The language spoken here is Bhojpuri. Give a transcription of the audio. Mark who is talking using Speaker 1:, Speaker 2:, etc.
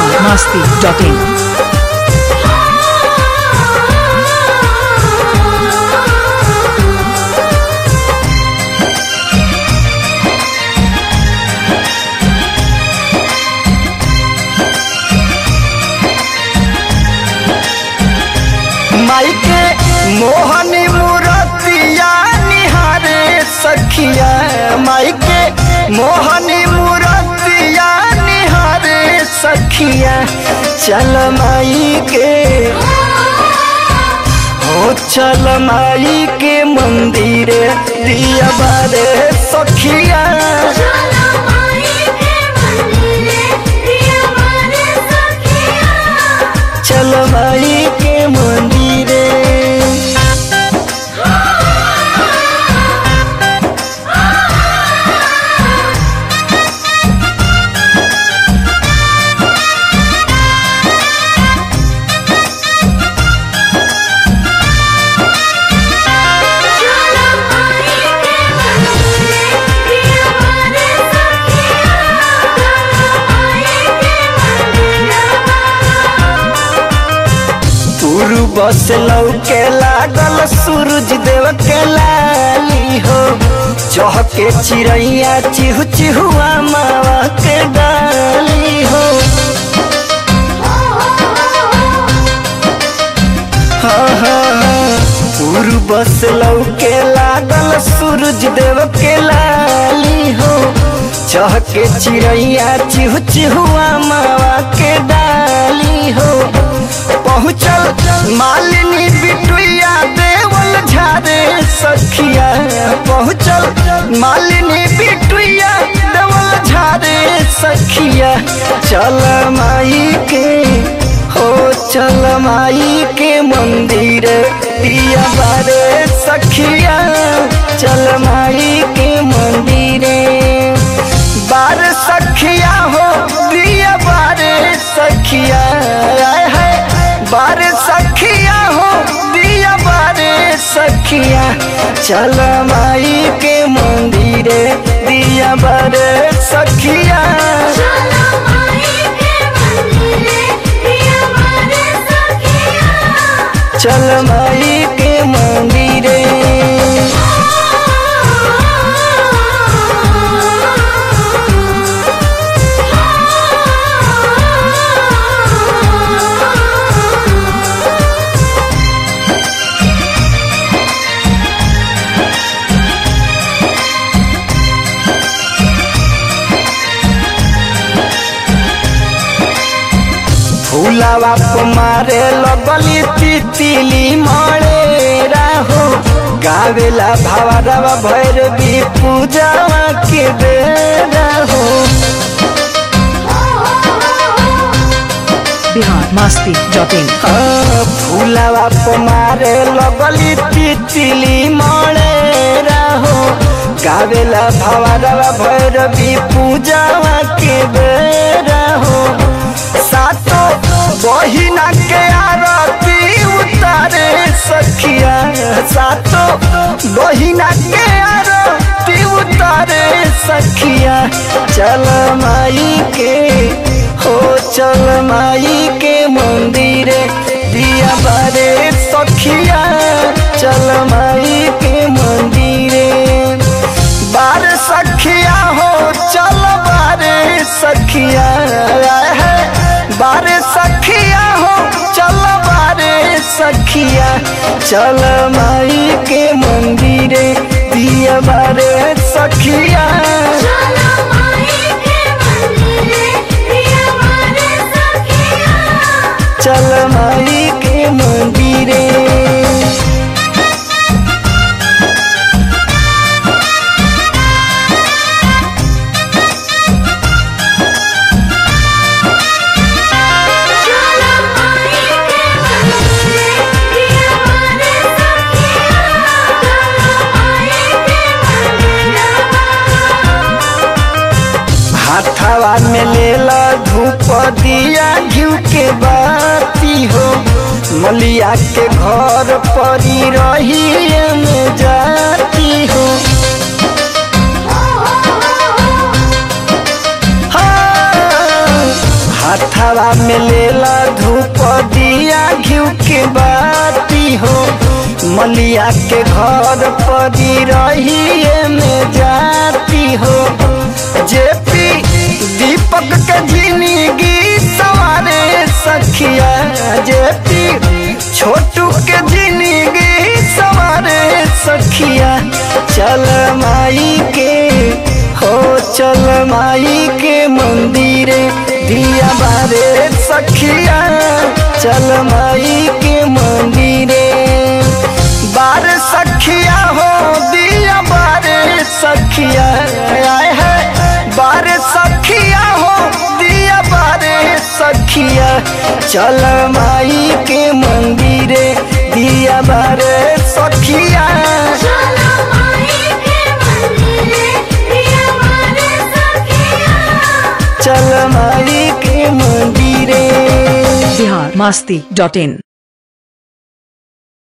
Speaker 1: बिहार मस्ती डॉट इन
Speaker 2: माई के मोहनी मूर्तिया निहारे सखिया माई के मोहनी मूर्तिया निहारे सखिया चल माई के हो चल माई के मंदिर दिया बारे सखिया चल माई के मंदिरे पूर्व से लौके लागल सूरज देव के लाली हो चहके चिड़ैया चिहु चिहुआ मावा के डाली हो हाँ हाँ हाँ। पूर्व से लौके लागल सूरज देव के लाली हो चहके चिड़ैया चिहु चिहुआ मावा के डाली हो पहुँचल मालिनी बिटुइया देवल झारे सखिया पहुँचल मालिनी बिटुइया देवल झारे सखिया चल माई के हो चल माई के मंदिर दिया बारे सखिया चल माई के मंदिरे बार सखिया हो दिया बारे सखिया आय है बार सखिया हो दिया बारे सखिया चल माई के मंदिरे दिया बारे सखिया चल माई के मंदिरे फूलावा को मारे लगली तितली मरे राहो गावेला भावरवा भैरवी पूजावा के दे राहो
Speaker 1: बिहार मस्ती डॉट इन
Speaker 2: हाँ, फूलावा को मारे लगली तितली मरे राहो गावेला भावरवा भैरवी पूजावा के दे राहो सातो बहिना के आरती उतारे सखिया सातो बहिना के आरती उतारे सखिया चल माई के हो चल माई के मंदिर दिया बारे सखिया चल माई के मंदिरे बार सखिया हो चल बारे सखिया है बारे सखिया हो चल बारे सखिया चल माई के मंदिरे दिया बारे सखिया चल माई के मंदिरे हाथावा में लेला धूप दिया घिउ के बाती हो मलिया के घर परी रही में जाती हो हाथावा में लेला धूप दिया घिउ के बाती हो मलिया के घर परी रहिए में जाती हो जेपी दीपक के जिंदगी सवारे सखिया जेपी छोटू के जिंदगी सवारे सखिया चल माई के हो चल माई के मंदिरे दिया बारे सखिया चल माई के मंदिरे बार सखिया हो दिया बारे सखिया आए है बार सखिया हो दिया बारे सखिया चल माई के मंदिरे दिया बारे सखिया
Speaker 3: चलो माई के मंदिरे दिया बारे सखिया
Speaker 2: चल माई के मंदिरे
Speaker 1: बिहार मस्ती डॉट इन